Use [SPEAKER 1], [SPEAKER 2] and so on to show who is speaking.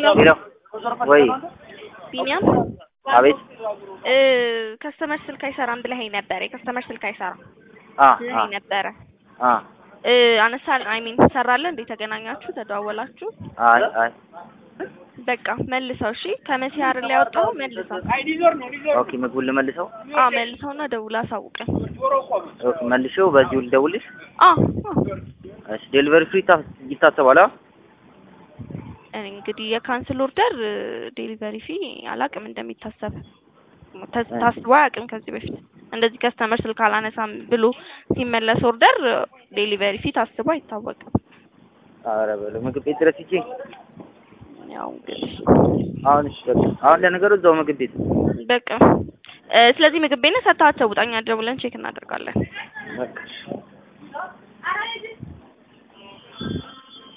[SPEAKER 1] ሄሎ
[SPEAKER 2] ሄሎ ወይ
[SPEAKER 1] ቢኒያም
[SPEAKER 2] አቤት
[SPEAKER 1] እ ከስተመር ስልክ አይሰራም ብለኸኝ ነበር። የከስተመር ስልክ አይሰራም
[SPEAKER 2] አ አ
[SPEAKER 1] ብለኸኝ ነበረ።
[SPEAKER 2] አ
[SPEAKER 1] እ አነሳል አይ ሚን ሰራለህ እንዴ? ተገናኛችሁ? ተደዋወላችሁ?
[SPEAKER 2] አይ አይ
[SPEAKER 1] በቃ መልሰው። እሺ ከመሲ አይደል ያወጣው? መልሰው።
[SPEAKER 2] ኦኬ ምግቡን ልመልሰው
[SPEAKER 1] አዎ መልሰውና ደውላ አሳውቀን።
[SPEAKER 2] ኦኬ መልሼው በዚሁ ልደውልሽ
[SPEAKER 1] አዎ አዎ።
[SPEAKER 2] እሺ ዴሊቨሪ ፍሪ ይታሰባል አ
[SPEAKER 1] እኔ እንግዲህ የካንስል ኦርደር ዴሊቨሪ ፊ አላቅም እንደሚታሰብ ተስ- ታስቦ አያውቅም ከዚህ በፊት እንደዚህ ከስተመር ስልክ አላነሳም ብሎ ሲመለስ ኦርደር ዴሊቨሪ ፊ ታስቦ አይታወቅም።
[SPEAKER 2] ኧረ በለው ምግብ ቤት ድረስ ሂጅ
[SPEAKER 1] ያው እንግዲህ
[SPEAKER 2] አሁን እሺ በቃ አሁን ለነገሩ እዛው ምግብ ቤት
[SPEAKER 1] በቃ እ ስለዚህ ምግብ ቤት ነህ ሰጥተሃቸው ውጣኛ ደውለን ቼክ እናደርጋለን።
[SPEAKER 2] በቃ